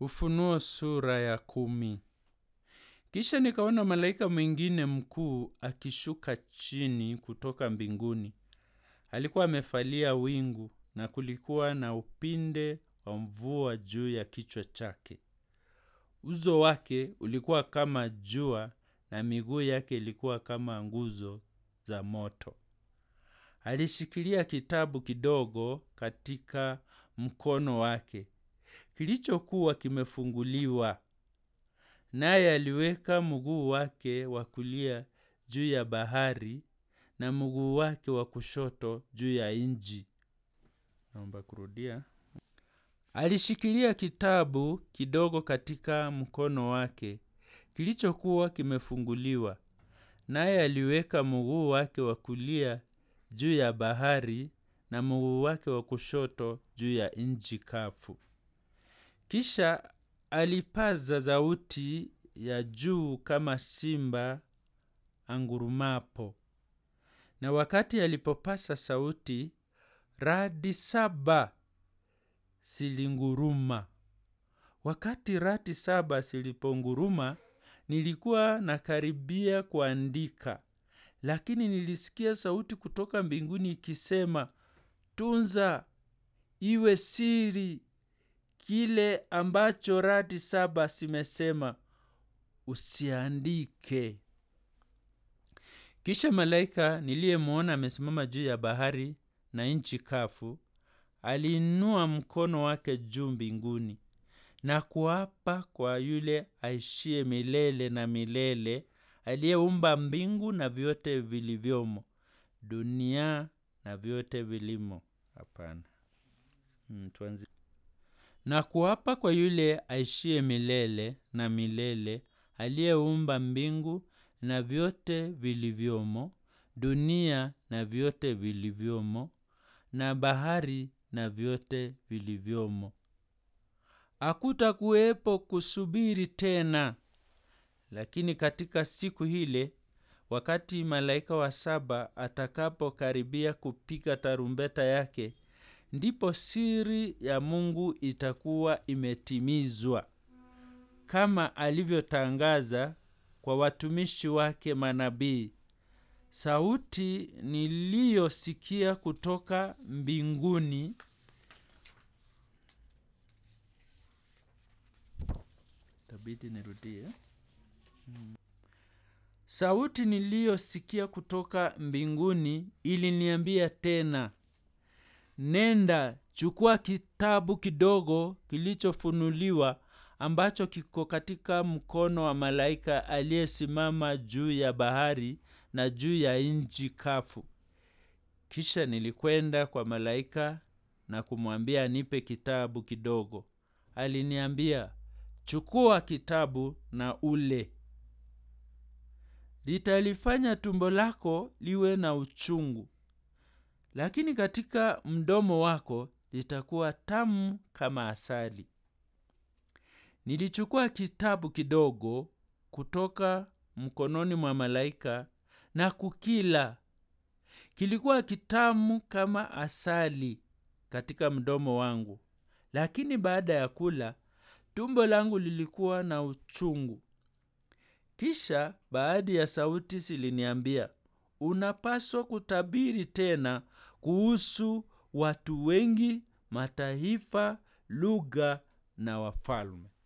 Ufunuo sura ya kumi. Kisha nikaona malaika mwingine mkuu akishuka chini kutoka mbinguni. Alikuwa amefalia wingu na kulikuwa na upinde wa mvua juu ya kichwa chake. Uso wake ulikuwa kama jua na miguu yake ilikuwa kama nguzo za moto. Alishikilia kitabu kidogo katika mkono wake kilichokuwa kimefunguliwa. Naye aliweka mguu wake wa kulia juu ya bahari na mguu wake wa kushoto juu ya nchi. Naomba kurudia. Alishikilia kitabu kidogo katika mkono wake kilichokuwa kimefunguliwa. Naye aliweka mguu wake wa kulia juu ya bahari na mguu wake wa kushoto juu ya nchi kavu. Kisha alipaza sauti ya juu kama simba angurumapo. Na wakati alipopasa sauti, radi saba zilinguruma. Wakati radi saba ziliponguruma, nilikuwa nakaribia kuandika. Lakini nilisikia sauti kutoka mbinguni ikisema, tunza iwe siri kile ambacho radi saba zimesema usiandike. Kisha malaika niliyemwona amesimama juu ya bahari na nchi kavu, aliinua mkono wake juu mbinguni na kuapa kwa yule aishiye milele na milele, aliyeumba mbingu na vyote vilivyomo, dunia na vyote vilimo. Hapana. Hmm, tuanze. Na kuapa kwa yule aishiye milele na milele, aliyeumba mbingu na vyote vilivyomo, dunia na vyote vilivyomo, na bahari na vyote vilivyomo. Hakutakuwepo kusubiri tena. Lakini katika siku ile, wakati malaika wa saba atakapokaribia kupiga tarumbeta yake, ndipo siri ya Mungu itakuwa imetimizwa, kama alivyotangaza kwa watumishi wake manabii. Sauti niliyosikia kutoka mbinguni Itabidi nirudie. Sauti niliyosikia kutoka mbinguni iliniambia tena, nenda chukua kitabu kidogo kilichofunuliwa ambacho kiko katika mkono wa malaika aliyesimama juu ya bahari na juu ya nchi kavu. Kisha nilikwenda kwa malaika na kumwambia anipe kitabu kidogo. Aliniambia, chukua kitabu na ule. Litalifanya tumbo lako liwe na uchungu, lakini katika mdomo wako litakuwa tamu kama asali. Nilichukua kitabu kidogo kutoka mkononi mwa malaika na kukila. Kilikuwa kitamu kama asali katika mdomo wangu, lakini baada ya kula, tumbo langu lilikuwa na uchungu. Kisha baadhi ya sauti ziliniambia, unapaswa kutabiri tena kuhusu watu wengi, mataifa, lugha na wafalme.